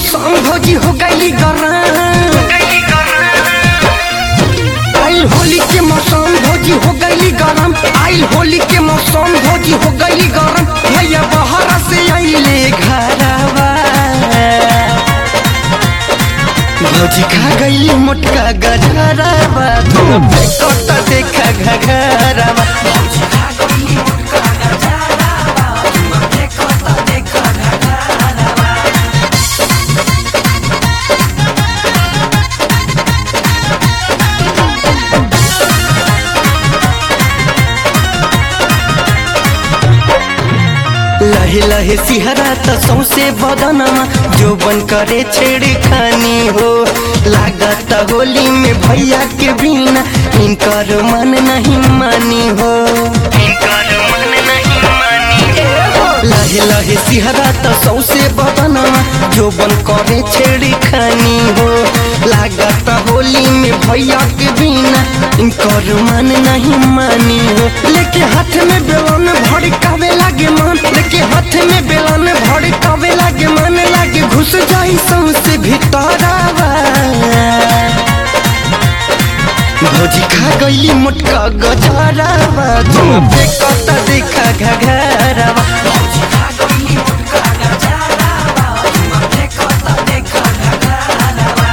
मौसम भौजी हो गई गरम आइल होली के मौसम भौजी हो गई गरम आइल होली के मौसम भौजी हो गई गरम भैया बाहर से आइले घरवा भौजी खा गई मोटका गजरवा तुम फेंकता देखा घघरवा भौजी खा गई मोटका गजरवा तुम फेंकता देखा घघरवा लहे लहे सिहरा त सौसे बदनमा जो बन करे छेड़खानी हो लागत होली में भैया के बिना इनकर मन नहीं मानी हो लहे लहे सिहरा त सौसे बदनमा जो बन करे छेड़खानी हो लागत होली में भैया के बिना इनकर मन नहीं मानी हो लेके हाथ में बेलन भड़कावे लागे मन लेके हाथ में बेलन भड़कावे लागे मन लागे घुस जाई सौसे भीतरवा भौजी खा गईली मोटका गजरवा तुम फेंकता देखा घघरवा भौजी खा गईली मोटका गजरवा तुम फेंकता देखा घघरवा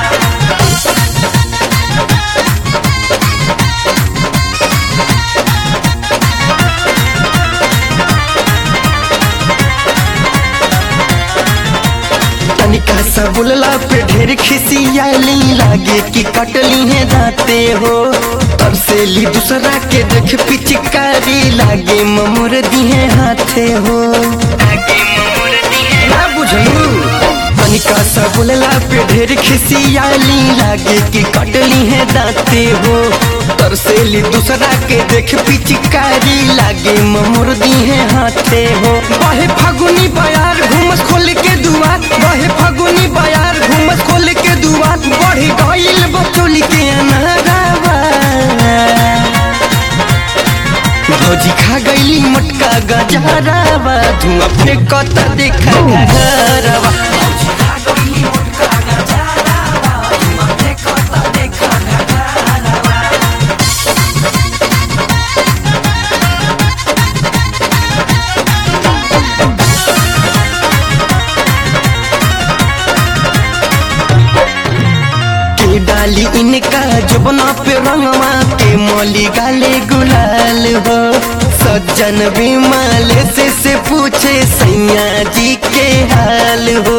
तनिका सा बुलला पे ढेर खिसियाली लागे कि कटली है दाते हो तरसेली दूसरा के देख पिचकारी लागे ममुर दिहे हाथे हो ना बुझलू तनिका सा बुलला पे ढेर खिसियाली लागे कि कटली है दाते हो तरसेली दूसरा के देख पिचकारी लागे ममुर दिहे हाथे हो बहे फागुनी बयार घूमस खोल के दुआर बहे फागुनी बयार घूमस खोल के दुआर बढ़ी गईल बचोली के अनारावा भौजी खा गईली मोटका गजरावा धुआं फेंकता देखा घरवा भौजी खा गईली मोटका गजरावा धुआं फेंकता देखा घरवा के डाली इनका जबना पे रंगवा के मोली गाले गुलाल हो सज्जन विमल से से पूछे सैया जी के हाल हो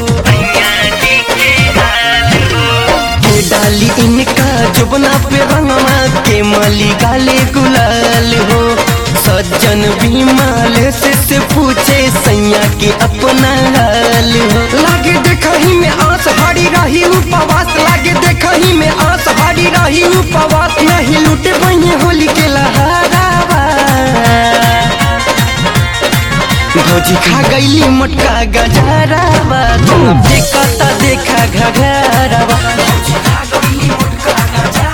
के डाली इनका जबना पे रंगवा के मोली गाले गुलाल हो सज्जन विमल से से पूछे सैया के अपना हाल हो लागे देखही में आस हारी रही उपवास लागे देखही में आस हारी रही उपवास नहीं लूटे बने होली के लहरावा भौजी खा गईली मोटका गजरावा तुम देखता देखा घघरावा भौजी खा गईली मोटका गजरावा